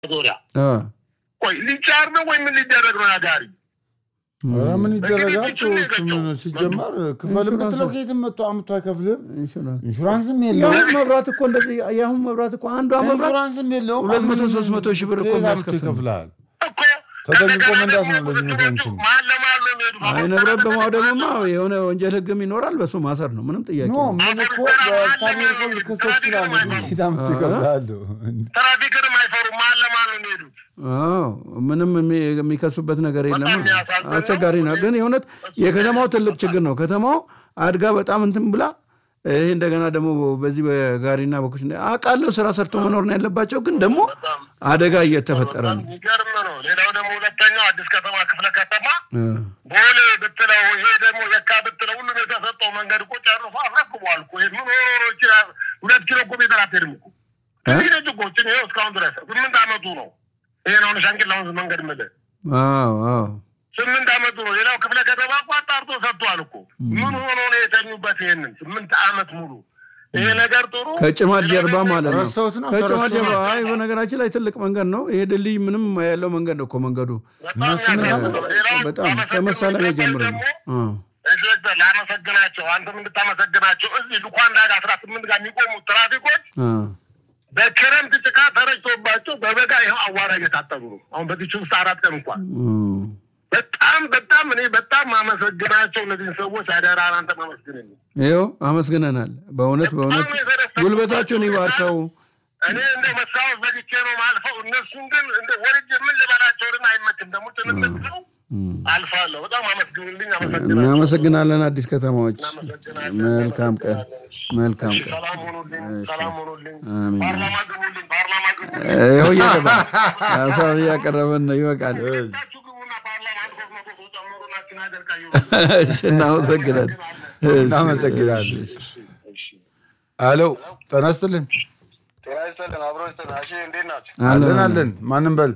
ዙሪያ አ፣ ቆይ ሊጫር ነው ወይ ምን ሊደረግ ነው? ያጋሪ ም፣ ኧረ ምን ይደረጋል? እንግዲህ ምን ይችላል ሲጀመር ክፈል ብትለው ከየትም መጥቶ አምጥቶ አይከፍልም። ኢንሹራንስ ኢንሹራንስም የአሁን የለውም። መብራት እኮ እንደዚህ የአሁን መብራት እኮ አንዷ መብራት ኢንሹራንስም የለውም። ሁለት መቶ ሶስት መቶ ሺህ ብር እኮ ከየት አምጥቶ የሚያስከፍል ነው። ይከፍልሃል? እኮ ተጠንቅቆ ከእንደገና መንዳት ነው ደግሞ በዚህ ብትሮቹ ምክንያት መሀል ለመሀል ነው የሚሄዱት። አይ አሁን ንብረት ተጠንቀቅ በማውደምማ ነው። የሆነ ወንጀል ህግም ይኖራል። በሱ ማሰር ነው ምንም ጥያቄ ኖ የለም። ምን እኮ በታሚር እኮ ልከሰስ ይችላል። ከየት አምጥቶ ይከፍልሃል? ትራፊክንም አይፈሩም። መሀል ለመሀል ነው የሚሄዱት። አዎ ምንም የሚ- የሚከሱበት ነገር የለም። በጣም የሚያሳዝን ነው። አስቸጋሪ ነው። ግን የእውነት የከተማው ትልቅ ችግር ነው። ከተማው አድጋ በጣም እንትን ብላ ይሄ እንደገና ደግሞ በዚህ በጋሪና በኩሽ አውቃለሁ ስራ ሰርቶ መኖር ነው ያለባቸው። ግን ደግሞ አደጋ እየተፈጠረ ነው። የሚገርም ነው። ሌላው ደግሞ ሁለተኛው አዲስ ከተማ ክፍለ ከተማ እ፣ ቦሌ ብትለው ይሄ ደግሞ የካ ብትለው ሁሉም የተሰጠው መንገድ እኮ ጨርሶ አስረክቧል እኮ። ይሄ ምን ሆኖ ነው? ይችላል ሁለት ኪሎ እኮ ሜትር አትሄድም እኮ ከዚህ ደጅ እኮ ጭን ይኸው እስካሁን ድረስ ስምንት ዓመቱ ነው። ይሄን አሁን ሻንቂላ ወንዝ መንገድ ምልህ አዎ አዎ ስምንት ዓመቱ ነው። ሌላው ክፍለ ከተማ እኮ አጣርቶ ሰጥቷል እኮ። ምን ሆኖ ነው የተኙበት? ይሄንን ስምንት ዓመት ሙሉ ይሄ ነገር ጥሩ ከጭማት ጀርባ ማለት ነው። ረስተውት ነው ከጭማት ተረስቶ ጀርባ ነው። አይ በነገራችን ላይ ትልቅ መንገድ ነው ይሄ ድልድይ ምንም ያለው መንገድ ነው እኮ መንገዱ በጣም ያሳዝናል። ሌላው በጣም ላመሰግነው ከመሳለሚያ የሚገባው ጀምሮ ነው። ደግሞ አ፣ ኢንስፔክተር ላመሰግናቸው፣ አንተም እንድታመሰግናቸው እዚህ ሉኳንዳ ጋር አስራ ስምንት ጋር የሚቆሙት ትራፊኮች አ፣ በክረምት ጭቃ ተረጭቶባቸው በበጋ ይኸው አዋራ እየታጠቡ ነው። አሁን በዚች ውስጥ አራት ቀን እንኳን እም። በጣም በጣም እኔ በጣም ማመሰግናቸው እነዚህን ሰዎች አደራ አንተ ማመስግን ይኸው አመስግነናል። በእውነት በእውነት ጉልበታችሁን ይባርከው። እኔ እንደ መስታወት ዘግቼ ነው ማልፈው። እነሱን ግን እንደ ወርጅ ምን ልበላቸውን አይመችም። ደግሞ ትንንት ነው አልፋለሁ። በጣም አመስግኑልኝ። አመሰግናለሁ። እናመሰግናለን። አዲስ ከተማዎች እናመሰግናለን። መልካም ቀን፣ መልካም እሺ፣ ቀን። ሰላም ሆኑልኝ። ሰላም ሆኑልኝ። አሜን። ፓርላማ ግቡልኝ። ፓርላማ ግቡልኝ። ይኸው እያቀረበ ሀሳብ እያቀረበን ነው። ይበቃል። ሁለታችሁ ግቡና ፓርላማ አንድ ሶስት መቶ ሰው ጨምሩና ችን አደርቃ እሺ፣ እናመሰግናለን። እሺ፣ እናመሰግናለን። እሺ፣ አሎ ጤና ይስጥልን። ጤና ይስጥልን። አብሮ ይስጥልን። እሺ እንዴት ናቸው? አለን አለን። ማንም በል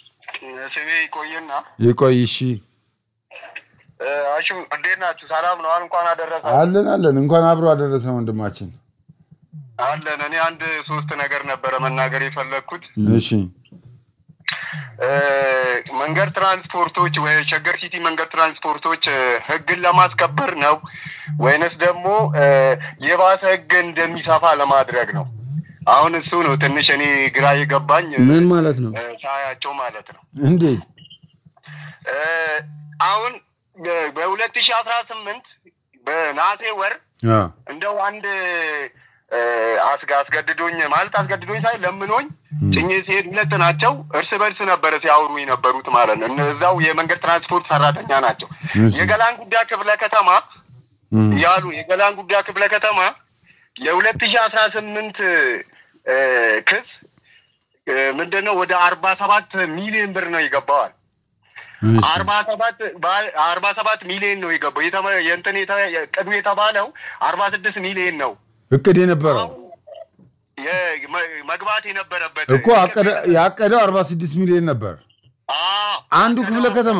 ስሜ ይቆይና ይቆይ። እሺ አሹ እንዴት ናችሁ? ሰላም ነው? እንኳን አደረሰ አለን አለን። እንኳን አብሮ አደረሰ ወንድማችን። አለን። እኔ አንድ ሶስት ነገር ነበረ መናገር የፈለግኩት እሺ እ፣ መንገድ ትራንስፖርቶች ወይ ሸገር ሲቲ መንገድ ትራንስፖርቶች እ፣ ህግን ለማስከበር ነው ወይንስ ደግሞ እ፣ የባሰ ህግ እንደሚሰፋ ለማድረግ ነው? አሁን እሱ ነው ትንሽ እኔ ግራ የገባኝ እ፣ ምን ማለት ነው? ሳያቸው ማለት ነው። እንዴት እ፣ አሁን በሁለት ሺህ አስራ ስምንት በነሐሴ ወር አ፣ እንደው አንድ እ፣ አስጋ አስገድዶኝ ማለት አስገድዶኝ ሳይ ለምኖኝ ጭኜ ሲሄድ ሁለት ናቸው። እርስ በርስ ነበረ ሲያወሩ የነበሩት ማለት ነው። እነዛው የመንገድ ትራንስፖርት ሰራተኛ ናቸው። እሺ። የገላን ጉዳይ ክፍለ ከተማ እም፣ ያሉ የገላን ጉዳይ ክፍለ ከተማ የሁለት ሺህ አስራ ስምንት ክስ እ፣ ምንድነው ወደ አርባ ሰባት ሚሊዮን ብር ነው ይገባዋል። እሺ። አርባ ሰባት አርባ ሰባት ሚሊዮን ነው የገባው። የተመ- የእንትን የተ- ቅዱ የተባለው አርባ ስድስት ሚሊዮን ነው እቅድ የነበረው የ- መ- መግባት የነበረበት እኮ አቀደ- ያቀደው አርባ ስድስት ሚሊዮን ነበር አዎ፣ አንዱ ክፍለ ከተማ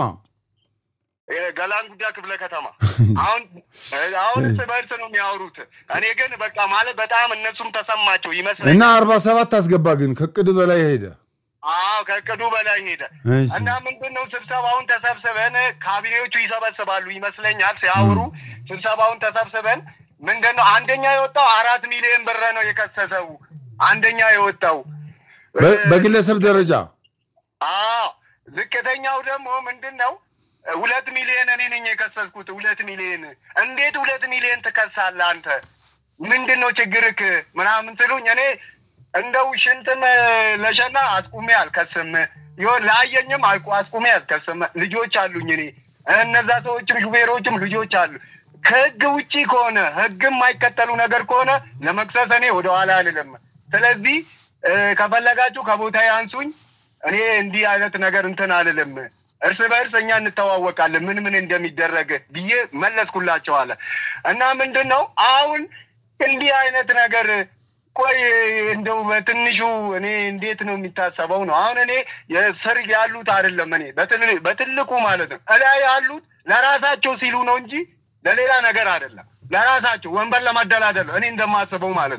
ገላን ጉዳ ክፍለ ከተማ አሁን አሁን እርስ በእርስ ነው የሚያወሩት። እኔ ግን በቃ ማለት በጣም እነሱም ተሰማቸው ይመስለኛል። እና አርባ ሰባት አስገባ ግን ከእቅድ በላይ ሄደ። አዎ ከእቅዱ በላይ ሄደ እሺ። እና ምንድን ነው ስብሰባውን ተሰብስበን ካቢኔዎቹ ይሰበስባሉ ይመስለኛል ሲያወሩ ስብሰባውን ተሰብስበን ምንድን ነው አንደኛ የወጣው አራት ሚሊዮን ብር ነው የከሰሰው አንደኛ የወጣው በ- በግለሰብ ደረጃ አዎ ዝቅተኛው ደግሞ ምንድን ነው ሁለት ሚሊዮን እኔ ነኝ የከሰስኩት ሁለት ሚሊዮን እንዴት ሁለት ሚሊዮን ትከሳለህ አንተ ምንድን ነው ችግርክ ምናምን ስሉኝ እኔ እንደው ሽንትም ለሸና አስቁሜ አልከስም ይሆን ላየኝም አልቁ- አስቁሜ አልከስም ልጆች አሉኝ እኔ እነዛ ሰዎችም ሹፌሮችም ልጆች አሉ ከህግ ውጪ ከሆነ ህግ የማይከተሉ ነገር ከሆነ ለመክሰስ እኔ ወደኋላ አልልም ስለዚህ እ፣ ከፈለጋችሁ ከቦታ ያንሱኝ እኔ እንዲህ አይነት ነገር እንትን አልልም እርስ በእርስ እኛ እንተዋወቃለን ምን ምን እንደሚደረግ ብዬ መለስኩላቸው አለ እና ምንድን ነው አሁን እንዲህ አይነት ነገር ቆይ እንደው በትንሹ እኔ እንዴት ነው የሚታሰበው ነው አሁን እኔ የስር ያሉት አይደለም እኔ በትል- በትልቁ ማለት ነው እላይ ያሉት ለራሳቸው ሲሉ ነው እንጂ ለሌላ ነገር አይደለም ለራሳቸው ወንበር ለማደላደል ነው እኔ እንደማስበው ማለት ነው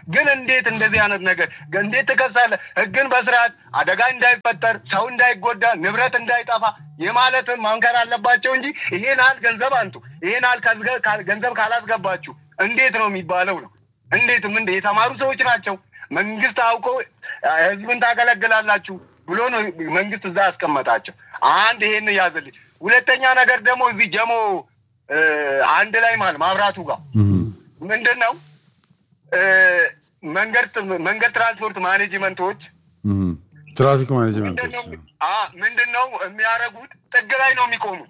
ግን እንዴት እንደዚህ አይነት ነገር እንዴት ትከሳለህ? ህግን በስርዓት አደጋ እንዳይፈጠር ሰው እንዳይጎዳ ንብረት እንዳይጠፋ የማለትን ማንከር አለባቸው እንጂ ይሄን ያህል ገንዘብ አንጡ፣ ይሄን ያህል ከዝገ- ካል- ገንዘብ ካላስገባችሁ እንዴት ነው የሚባለው ነው። እንዴት ምን የተማሩ ሰዎች ናቸው። መንግስት አውቆ ህዝብን ታገለግላላችሁ ብሎ ነው መንግስት እዛ ያስቀመጣቸው። አንድ ይሄን ያዝልኝ። ሁለተኛ ነገር ደግሞ እዚህ ጀሞ እ፣ አንድ ላይ ማለት ማብራቱ ጋር ምንድን ነው እ፣ መንገድ መንገድ ትራንስፖርት ማኔጅመንቶች እም። ትራፊክ ምንድን ማኔጅመንቶች ነው አ ምንድን ነው የሚያደርጉት? ጥግ ላይ ነው የሚቆሙት።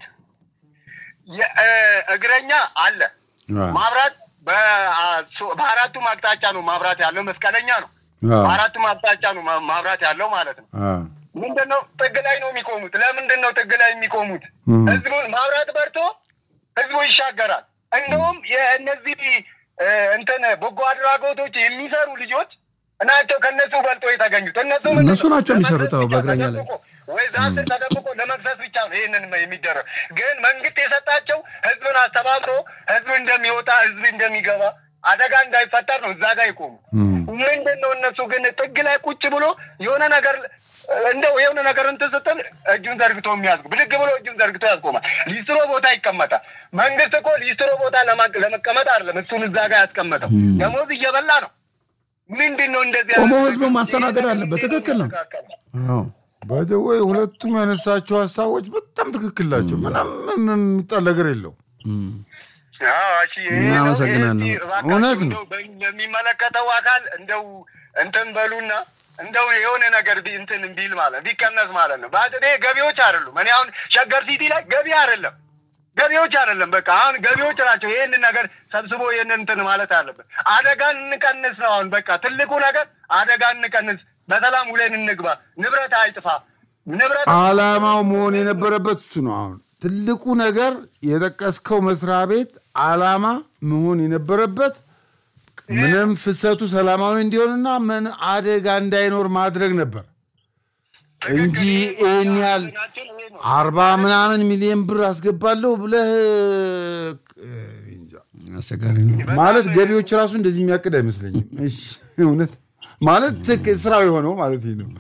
የ- እ፣ እግረኛ አለ አ፣ ማብራት በአ- ሶ- በአራቱም አቅጣጫ ነው ማብራት ያለው። መስቀለኛ ነው። አ፣ በአራቱም አቅጣጫ ነው ማ- ማብራት ያለው ማለት ነው። አ፣ ምንድን ነው ጥግ ላይ ነው የሚቆሙት። ለምንድን ነው ጥግ ላይ የሚቆሙት? እም። ህዝቡን ማብራት በርቶ ህዝቡ ይሻገራል። እንደውም የእነዚህ እ፣ እንትን በጎ አድራጎቶች የሚሰሩ ልጆች ናቸው ከነሱ በልጦ የተገኙት። እነሱ ምንድን እነሱ ነው? ናቸው የሚሰሩት። ለመክሰስ አዎ፣ ብቻ በእግረኛ ላይ ተደብቆ ወይ ዛፍ ስር ተደብቆ ለመክሰስ ብቻ ነው ይህንን የሚደረግ። ግን መንግስት የሰጣቸው ህዝብን አስተባብሮ ህዝብ እንደሚወጣ ህዝብ እንደሚገባ አደጋ እንዳይፈጠር ነው እዛ ጋር ይቆሙ። እም። ምንድን ነው እነሱ ግን ጥግ ላይ ቁጭ ብሎ የሆነ ነገር እንደው የሆነ ነገር እንትን ስትል እጁን ዘርግቶ የሚያዝጉ ብድግ ብሎ እጁን ዘርግቶ ያስቆማል። ሊስትሮ ቦታ ይቀመጣል። መንግስት እኮ ሊስትሮ ቦታ ለማ- ለመቀመጥ አይደለም እሱን እዛ ጋር ያስቀመጠው ደሞዝ እየበላ ነው። ምንድን ነው እንደዚህ ቆሞ አይነት ህዝቡን ነገር? ማስተናገድ ይሄ አለበት። እንዴት ትክክል ነው። የሚስተካከል? አዎ። ባይዘወይ ሁለቱም ያነሳቸው ሀሳቦች በጣም ትክክል ናቸው። ምናም የሚጣል ነገር የለው። አዎ፣ እሺ፣ ይሄ ነው። እናመሰግናለን። ይሄ እባካችሁ እውነት ነው። እንደው በ- ለሚመለከተው አካል እንደው እንትን በሉና እንደው የሆነ ነገር ቢ- እንትን ቢል ማለት ቢቀነስ ማለት ነው። በአጥዴ ገቢዎች አይደሉም። እኔ አሁን ሸገር ሲቲ ላይ ገቢ አይደለም ገቢዎች አይደለም። በቃ አሁን ገቢዎች ናቸው። ይህንን ነገር ሰብስቦ ይህንን እንትን ማለት አለበት። አደጋን እንቀንስ ነው አሁን በቃ ትልቁ ነገር አደጋን እንቀንስ፣ በሰላም ውለን እንግባ፣ ንብረት አይጥፋ። ንብረት አላማው መሆን የነበረበት እሱ ነው። አሁን ትልቁ ነገር የጠቀስከው መስሪያ ቤት አላማ መሆን የነበረበት ምንም ፍሰቱ ሰላማዊ እንዲሆንና ምን አደጋ እንዳይኖር ማድረግ ነበር እንጂ ይህን ያህል አርባ ምናምን ሚሊዮን ብር አስገባለሁ ብለህ እ፣ እንጃ። አስቸጋሪ ነው። ማለት ገቢዎች ራሱ እንደዚህ የሚያቅድ አይመስለኝም። እሺ እውነት ማለት ትክ- ስራው የሆነው ማለት ይሄ ነው።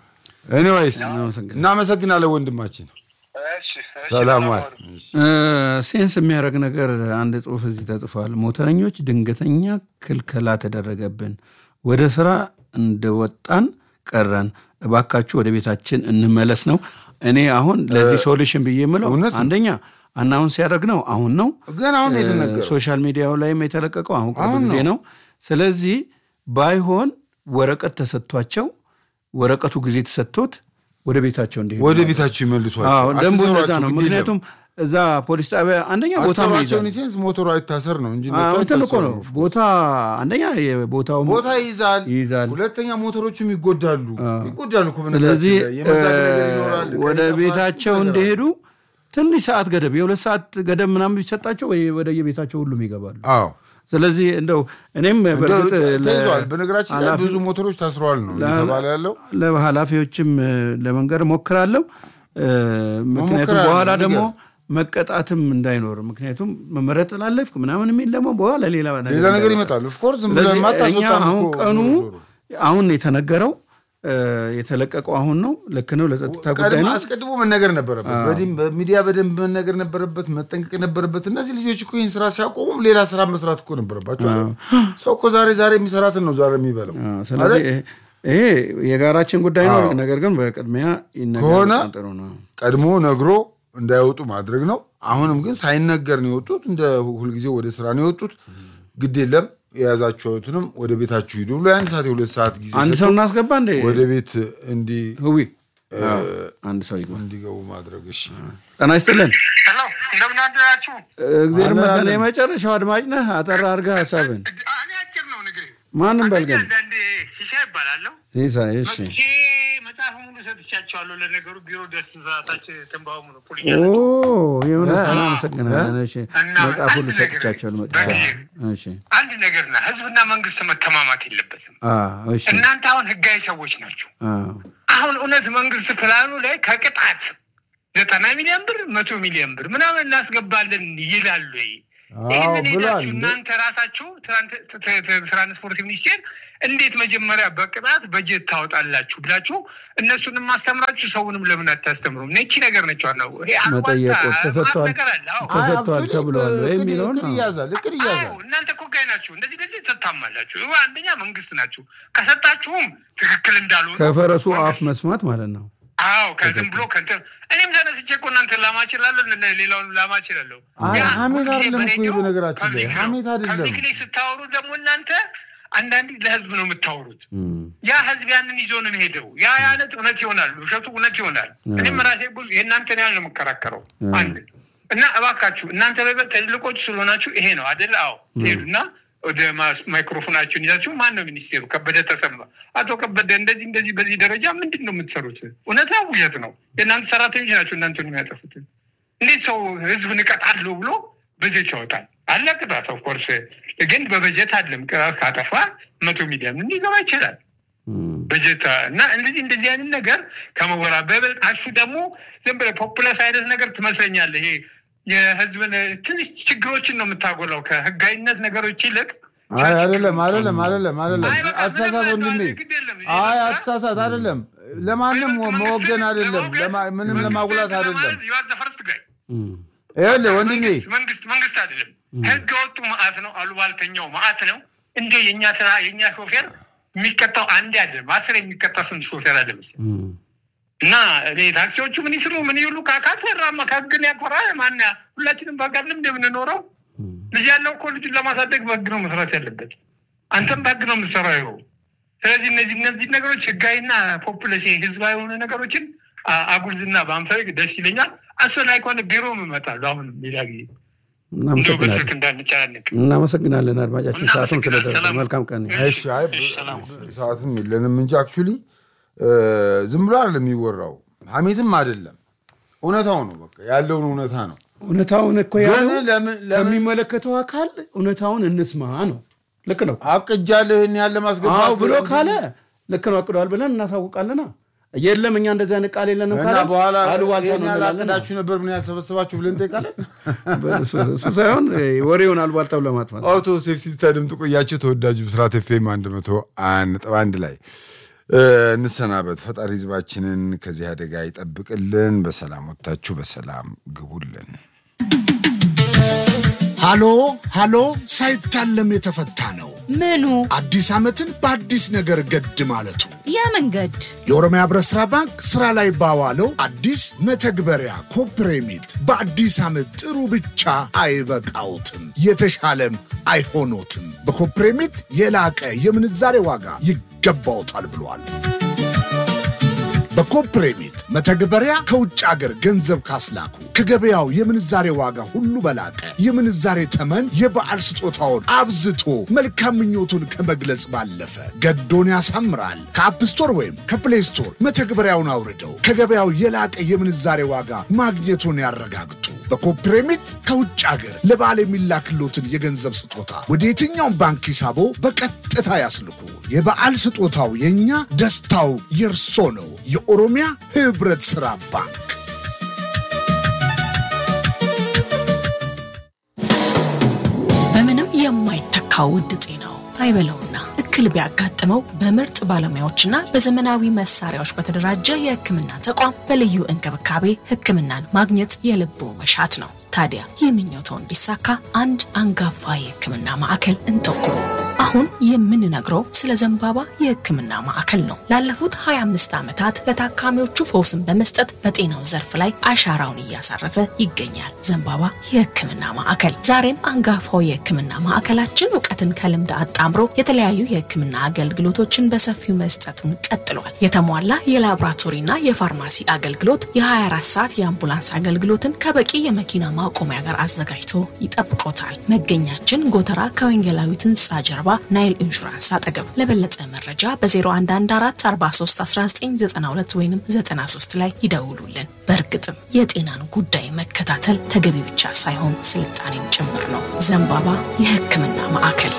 ኤኒዌይስ እናመሰግናለን ወንድማችን። እሺ፣ እሺ፣ ሰላም ዋል። እሺ። ሴንስ የሚያደርግ ነገር አንድ ጽሁፍ እዚህ ተጽፏል። ሞተረኞች ድንገተኛ ክልከላ ተደረገብን፣ ወደ ስራ እንደወጣን ቀረን፣ እባካችሁ ወደ ቤታችን እንመለስ ነው። እኔ አሁን ለዚህ ሶሉሽን ብዬ የምለው እውነት ነው። አንደኛ አናውንስ ያደረግነው አሁን ነው። ግን አሁን ነው የተነገረው። ሶሻል ሚዲያው ላይም የተለቀቀው አሁን ቅርብ አሁን ጊዜ ነው። ነው። ስለዚህ ባይሆን ወረቀት ተሰጥቷቸው ወረቀቱ ጊዜ ተሰጥቶት ወደ ቤታቸው እንዲሄዱ ወደ ቤታችሁ ይመልሷቸው። አዎ ደንቡ እንደዛ አትሰሯቸው፣ ነው። ግድ የለም። ምክንያቱም እዛ ፖሊስ ጣቢያ አንደኛ ቦታ አትሰሯቸው ይይዛል። ሴንስ ሞተሩ አይታሰር ነው እንጂ አዎ፣ እነሱ እንትን እኮ ነው አይታሰሩም። ቦታ አንደኛ የቦታው ቦታ ይይዛል ይይዛል። ሁለተኛ ሞተሮቹም ይጎዳሉ ይጎዳሉ እኮ በነገራችን ስለዚህ ላይ። የመዛግ ነገር ይኖራል። ወደ ከዛ ቤታቸው ፋሲል ነገር እንደሄዱ ትንሽ ሰዓት ገደብ የሁለት ሰዓት ገደብ ምናምን ቢሰጣቸው ወይ ወደ የቤታቸው ሁሉም ይገባሉ። አዎ ስለዚህ እንደው እኔም በእርግጥ ለ- ተይዟል። በነገራችን ላይ ኃላፊ- ብዙ ሞተሮች ታስረዋል ነው እየተባለ ያለው። ለኃላፊዎችም እ፣ ለመንገድ ሞክራለሁ። እ፣ ምክንያቱም መሞከር በኋላ አለ፣ ደግሞ ንገር። መቀጣትም እንዳይኖር ምክንያቱም መመሪያ ተላለፍክ ምናምን የሚል ደግሞ በኋላ ሌላ ሌላ ነገር እንዳይመጣ። ይመጣል። ኦፍኮርስ ዝም ስለዚህ ብለህ እኛ ማታስወጣም አሁን እኮ ቀኑ ዞሮ ዞሮ። አሁን የተነገረው እ፣ የተለቀቀው አሁን ነው። ልክ ነው። ለጸጥታ ጉዳይ ቀድሞ ነው። አስቀድሞ መነገር ነበረበት። በዲም- በሚዲያ በደንብ መነገር ነበረበት፣ መጠንቀቅ ነበረበት። እነዚህ ልጆች እኮ ይህን ስራ ሲያቆሙም ሌላ ስራ መስራት እኮ ነበረባቸው። አይደል? ሰው እኮ ዛሬ ዛሬ የሚሰራትን ነው ዛሬ የሚበላው። አ፣ ስለዚህ ይሄ- ይሄ የጋራችን ጉዳይ ነው። አዎ። ነገር ግን በቅድሚያ ይነገር ከሆነ በጣም ጥሩ ነው። ቀድሞ ነግሮ እንዳይወጡ ማድረግ ነው። አሁንም ግን ሳይነገር ነው የወጡት። እንደ ሁልጊዜው ወደ ስራ ነው የወጡት። ግድ የለም የያዛችሁትንም ወደ ቤታችሁ ሂዱ ብሎ የአንድ ሰዓት የሁለት ሰዓት ጊዜ አንድ ሰጥቶ ሰው እናስገባ እንደ ወደ ቤት እንዲ ህዊ አንድ ሰው ይግባ። እንዲገቡ ማድረግ እሺ። ጤና ይስጥልን። ሄሎ እንደምን አደራችሁ? እግዚአብሔር አለን፣ ይመስገን። አለን። የመጨረሻው አድማጭ ነህ። አጠር አድርገህ ሀሳብን እኔ አጭር ነው ንግሬ። ማንም በልገን አንዳንዴ ሲሳ ይባላለሁ። ሲሳይ እሺ። መጥቼ መጽሐፍ ሙሉ ሰጥቻቸዋለሁ። ለነገሩ ቢሮ ደስ ሰዓታች ትንባሆ ሙሉ ፖሊ ኦ የእውነት አመሰግናለን። እሺ እና መጽሐፍ ሁሉ አንድ ነገር ሰጥቻቸዋለሁ በጊዜ መጥቻለሁ። እሺ አንድ ነገር ና ህዝብና መንግስት መተማማት የለበትም። አ እሺ እናንተ አሁን ህጋዊ ሰዎች ናቸው። አ አሁን እውነት መንግስት ፕላኑ ላይ ከቅጣት ዘጠና ሚሊዮን ብር መቶ ሚሊዮን ብር ምናምን እናስገባለን ይላሉ ወይ? አዎ ይህንን ብሏል። ሄዳችሁ እናንተ ራሳችሁ ትራንት- ት- ት- ትራንስፖርት ሚኒስቴር እንዴት መጀመሪያ በቅጣት በጀት ታወጣላችሁ ብላችሁ እነሱንም ማስተምራችሁ ሰውንም ለምን አታስተምሩም? ነቺ ነገር ነች ዋናው። ይሄ አሉባልታ መጠየቁ ተሰጥቷል። ማት ነገር አለ። አዎ። አይ፣ ተሰጥቷል አክቹዋሊ ተብሏል ወይ እቅድ- የሚለውን እቅድ ነው። ይያዛል እቅድ አዎ ይያዛል። እናንተ እኮ ጋይ ናችሁ። እንደዚህ እንደዚህ ትታማላችሁ። ይኸው አንደኛ መንግስት ናችሁ። ከሰጣችሁም ትክክል እንዳሉ ከፈረሱ አፍ መስማት ማለት ነው። አዎ ከዝም ብሎ ከንትን እኔም ተነስቼ እኮ እናንተን ላማ እችላለሁ፣ እነ- ሌላውን ላማ እችላለሁ። አይ፣ ያ ሐሜት ሁልጊዜ አይደለም እኮ በሬዲዮ በነገራችን ላይ፣ ፐብሊክ ነው። ሐሜት አይደለም። ፐብሊክ ላይ ስታወሩ ደግሞ እናንተ አንዳንዴ ለህዝብ ነው የምታወሩት። ያ ህዝብ ያንን ይዞ ነው ሄደው ያ ያነት እውነት ይሆናል፣ ውሸቱ እውነት ይሆናል። እኔም ራሴ ጉዝ የእናንተን ያህል ነው የምከራከረው። አንድ እና እባካችሁ እናንተ በይበልጥ ትልቆች ስለሆናችሁ ይሄ ነው አደለ? አዎ ሄዱና ወደ ማስ- ማይክሮፎናችሁን ይዛችሁ ማን ነው ሚኒስቴሩ? ከበደ ተሰማ። አቶ ከበደ እንደዚህ እንደዚህ በዚህ ደረጃ ምንድን ነው የምትሰሩት? እውነት ነው ውሸት ነው? የእናንተ ሰራተኞች ናቸው እናንተ ነው የሚያጠፉት። እንዴት ሰው ህዝብ ንቀጣለሁ ብሎ በጀት ያወጣል? አለ ቅጣት ኦፍኮርስ፣ ግን በበጀት አለም ቅጣት ካጠፋ መቶ ሚሊዮን ሊገባ ይችላል በጀት እና እንደዚህ እንደዚህ አይነት ነገር ከመወራ በበልጥ አሹ ደግሞ ዝም ብለህ ፖፑለስ አይነት ነገር ትመስለኛለህ። ይሄ የህዝብን ትንሽ ችግሮችን ነው የምታጎላው ከህጋዊነት ነገሮች ይልቅ አይ አይደለም አይደለም አይደለም አይደለም አይ፣ በቃ አትሳሳት ምንም ወንድሜ አይደለም፣ ግድ የለም። አይ ይሄ አትሳሳት አይደለም ለማንም መወገን አይደለም ለማ- ምንም ለማጉላት አይደለም ፈርት ጋይ ይኸውልህ ወንድሜ መንግስት መንግስት አይደለም ህገ ወጡ መዓት ነው። አሉባልተኛው መዓት ነው። እንደ የእኛ ስራ የእኛ ሾፌር የሚቀጣው አንድ አይደለም አስር የሚቀጣ ስንት ሾፌር አይደለም እና እኔ ታክሲዎቹ ምን ይስሩ ምን ይሉ ካካሰራማ ከህግን ያኮራ ማን ሁላችንም በሀገር ልምድ የምንኖረው ልጅ ያለው እኮ ልጁን ለማሳደግ በህግ ነው መስራት ያለበት። አንተም በህግ ነው የምትሰራው ይኸው። ስለዚህ እነዚህ እነዚህ ነገሮች ህጋዊና ፖፑለሲ ህዝባዊ የሆኑ ነገሮችን አ- አጉልዝና በአንፈልግ ደስ ይለኛል። አስፈላጊ ከሆነ ቢሮ እመጣለሁ። አሁን ሌላ ጊዜ እንደው በስልክ እናመሰግናለን እንዳንጨናነቅ እናመሰግናለን አድማጫችን፣ ሰዓቱም ስለደረሰ ሰላም። መልካም ቀን። እሺ አይ ሰዓትም የለንም እንጂ አክቹሊ ዝም ብሎ አይደለም የሚወራው ሀሜትም አይደለም እውነታው ነው በቃ ያለውን እውነታ ነው እውነታውን እኮ ግን ያለው ለምን ለምን ከሚመለከተው አካል እውነታውን እንስማ ነው። ልክ ነው። አቅጃለሁ ይህን ያለ ማስገባት አዎ ብሎ ካለ ልክ ነው አቅደዋል ብለን እናሳውቃለና የለም እኛ እንደዚህ አይነት ቃል የለንም እና ካለ በኋላ አሉባልታ ይህን ነው ያህል እንላለን። አቅዳችሁ ነበር ምን ያህል ሰበሰባችሁ ብለን እንጠይቃለን እሱ እሱ ሳይሆን ወሬውን አሉባልታው ለማጥፋት አውቶ ሴፍቲ ስታድምጡ ቆያችሁ። ተወዳጁ ብስራት ኤፍኤም አንድ መቶ አንድ ነጥብ አንድ ላይ እ፣ እንሰናበት። ፈጣሪ ህዝባችንን ከዚህ አደጋ ይጠብቅልን። በሰላም ወጥታችሁ በሰላም ግቡልን። ሃሎ ሃሎ ሳይታለም የተፈታ ነው። ምኑ አዲስ ዓመትን በአዲስ ነገር ገድ ማለቱ ያ መንገድ የኦሮሚያ ህብረት ሥራ ባንክ ሥራ ላይ ባዋለው አዲስ መተግበሪያ ኮፕሬሚት በአዲስ ዓመት ጥሩ ብቻ አይበቃውትም፣ የተሻለም አይሆኖትም። በኮፕሬሚት የላቀ የምንዛሬ ዋጋ ይገባውታል ብሏል። በኮፕሬሚት መተግበሪያ ከውጭ አገር ገንዘብ ካስላኩ ከገበያው የምንዛሬ ዋጋ ሁሉ በላቀ የምንዛሬ ተመን የበዓል ስጦታውን አብዝቶ መልካም ምኞቱን ከመግለጽ ባለፈ ገዶን ያሳምራል። ከአፕ ስቶር ወይም ከፕሌይ ስቶር መተግበሪያውን አውርደው ከገበያው የላቀ የምንዛሬ ዋጋ ማግኘቱን ያረጋግጡ። በኮፕሬሚት ከውጭ አገር ለበዓል የሚላክሎትን የገንዘብ ስጦታ ወደ የትኛውም ባንክ ሂሳቦ በቀጥታ ያስልኩ። የበዓል ስጦታው የእኛ፣ ደስታው የእርሶ ነው። የኦሮሚያ ህብረት ሥራ ባንክ በምንም የማይተካው ውድ ጤናው አይበለውና እክል ቢያጋጥመው በምርጥ ባለሙያዎችና በዘመናዊ መሳሪያዎች በተደራጀ የሕክምና ተቋም በልዩ እንክብካቤ ሕክምናን ማግኘት የልቦ መሻት ነው። ታዲያ ይህ ምኞቶ እንዲሳካ አንድ አንጋፋ የሕክምና ማዕከል እንጠቁሙ። አሁን የምንነግረው ስለ ዘንባባ የሕክምና ማዕከል ነው። ላለፉት 25 ዓመታት ለታካሚዎቹ ፈውስን በመስጠት በጤናው ዘርፍ ላይ አሻራውን እያሳረፈ ይገኛል። ዘንባባ የሕክምና ማዕከል ዛሬም አንጋፋው የሕክምና ማዕከላችን እውቀትን ከልምድ አጣምሮ የተለያዩ የሕክምና አገልግሎቶችን በሰፊው መስጠቱን ቀጥሏል። የተሟላ የላቦራቶሪና የፋርማሲ አገልግሎት፣ የ24 ሰዓት የአምቡላንስ አገልግሎትን ከበቂ የመኪና ማቆሚያ ጋር አዘጋጅቶ ይጠብቆታል። መገኛችን ጎተራ ከወንጌላዊት ህንፃ ጀርባ ናይል ኢንሹራንስ አጠገብ። ለበለጠ መረጃ በ0114431992 ወይም 93 ላይ ይደውሉልን። በእርግጥም የጤናን ጉዳይ መከታተል ተገቢ ብቻ ሳይሆን ስልጣኔም ጭምር ነው። ዘንባባ የሕክምና ማዕከል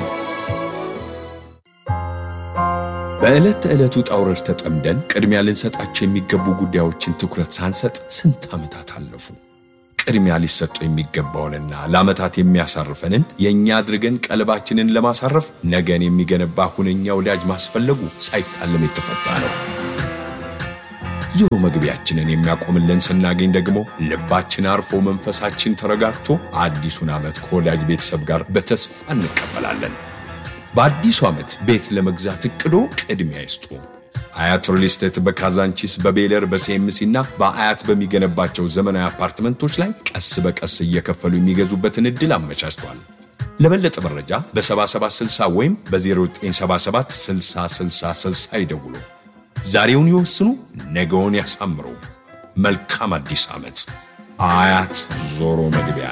በዕለት ተዕለት ውጣ ውረድ ተጠምደን ቅድሚያ ልንሰጣቸው የሚገቡ ጉዳዮችን ትኩረት ሳንሰጥ ስንት ዓመታት አለፉ። ቅድሚያ ሊሰጠው የሚገባውንና ለዓመታት የሚያሳርፈንን የእኛ አድርገን ቀልባችንን ለማሳረፍ ነገን የሚገነባ ሁነኛ ወዳጅ ማስፈለጉ ሳይታለም የተፈታ ነው። ዞሮ መግቢያችንን የሚያቆምልን ስናገኝ ደግሞ ልባችን አርፎ መንፈሳችን ተረጋግቶ አዲሱን ዓመት ከወዳጅ ቤተሰብ ጋር በተስፋ እንቀበላለን። በአዲሱ ዓመት ቤት ለመግዛት እቅዶ ቅድሚያ ይስጡ። አያት ሪል ስቴት በካዛንቺስ በቤለር በሲኤምሲ እና በአያት በሚገነባቸው ዘመናዊ አፓርትመንቶች ላይ ቀስ በቀስ እየከፈሉ የሚገዙበትን ዕድል አመቻችቷል። ለበለጠ መረጃ በ7760 ወይም በ0977 6060 ይደውሉ። ዛሬውን ይወስኑ፣ ነገውን ያሳምሩ። መልካም አዲስ ዓመት። አያት ዞሮ መግቢያ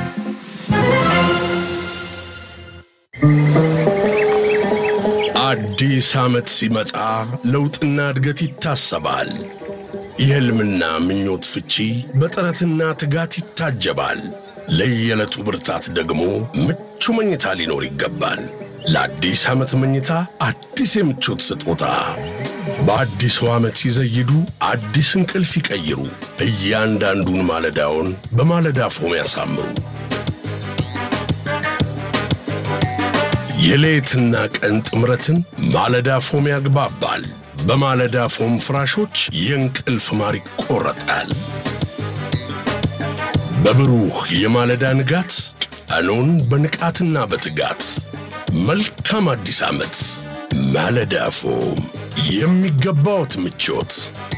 አዲስ ዓመት ሲመጣ ለውጥና እድገት ይታሰባል። የሕልምና ምኞት ፍቺ በጥረትና ትጋት ይታጀባል። ለየዕለቱ ብርታት ደግሞ ምቹ መኝታ ሊኖር ይገባል። ለአዲስ ዓመት መኝታ አዲስ የምቾት ስጦታ በአዲሱ ዓመት ሲዘይዱ አዲስ እንቅልፍ ይቀይሩ። እያንዳንዱን ማለዳውን በማለዳ ፎም ያሳምሩ። የሌትና ቀን ጥምረትን ማለዳ ፎም ያግባባል። በማለዳ ፎም ፍራሾች የእንቅልፍ ማር ይቆረጣል። በብሩህ የማለዳ ንጋት ቀኑን በንቃትና በትጋት መልካም አዲስ ዓመት። ማለዳ ፎም የሚገባዎት ምቾት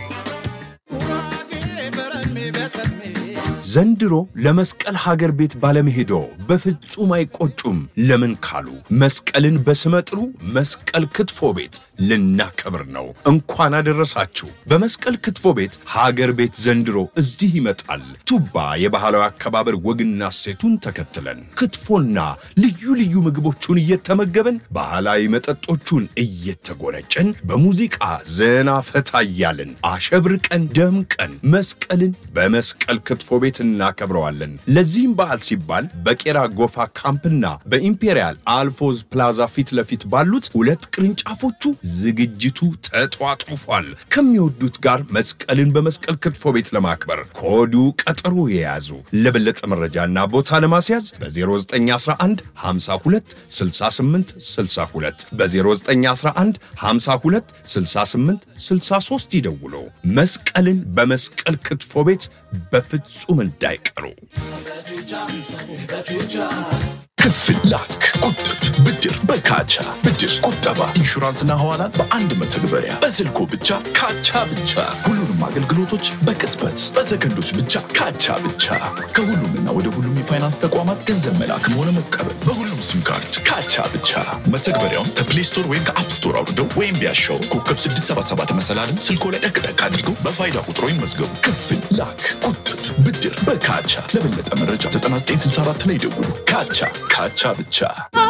ዘንድሮ ለመስቀል ሀገር ቤት ባለመሄዶ በፍጹም አይቆጩም። ለምን ካሉ መስቀልን በስመ ጥሩ መስቀል ክትፎ ቤት ልናከብር ነው። እንኳን አደረሳችሁ። በመስቀል ክትፎ ቤት ሀገር ቤት ዘንድሮ እዚህ ይመጣል። ቱባ የባህላዊ አከባበር ወግና ሴቱን ተከትለን ክትፎና ልዩ ልዩ ምግቦቹን እየተመገበን ባህላዊ መጠጦቹን እየተጎነጨን በሙዚቃ ዘና ፈታ እያልን አሸብርቀን ደምቀን መስቀልን በመስቀል ክትፎ ቤት እናከብረዋለን። ለዚህም በዓል ሲባል በቄራ ጎፋ ካምፕና በኢምፔሪያል አልፎዝ ፕላዛ ፊት ለፊት ባሉት ሁለት ቅርንጫፎቹ ዝግጅቱ ተጧጡፏል። ከሚወዱት ጋር መስቀልን በመስቀል ክትፎ ቤት ለማክበር ከወዲሁ ቀጠሮ የያዙ። ለበለጠ መረጃና ቦታ ለማስያዝ በ0911 52 68 62 በ0911 52 68 63 ይደውሉ። መስቀልን በመስቀል ክትፎ ቤት በፍጹም እንዳይቀሩ። ክፍል ላክ፣ ቁጥብ፣ ብድር በካቻ ብድር፣ ቁጠባ፣ ኢንሹራንስና ሐዋላን በአንድ መተግበሪያ በስልኮ ብቻ ካቻ ብቻ። ሁሉንም አገልግሎቶች በቅጽበት በሰከንዶች ብቻ ካቻ ብቻ። ከሁሉምና ወደ ሁሉም የፋይናንስ ተቋማት ገንዘብ መላክም ሆነ መቀበል በሁሉም ሲም ካርድ ካቻ ብቻ። መተግበሪያውን ከፕሌይ ስቶር ወይም ከአፕ ስቶር አውርደው ወይም ቢያሻው ኮከብ 677 መሰላልን ስልኮ ላይ ጠቅጠቅ አድርገው በፋይዳ ቁጥሮ ይመዝገቡ። ክፍል ላክ፣ ቁጥብ፣ ብድር በካቻ። ለበለጠ መረጃ 9964 ላይ ደውሉ። ካቻ ካቻ ብቻ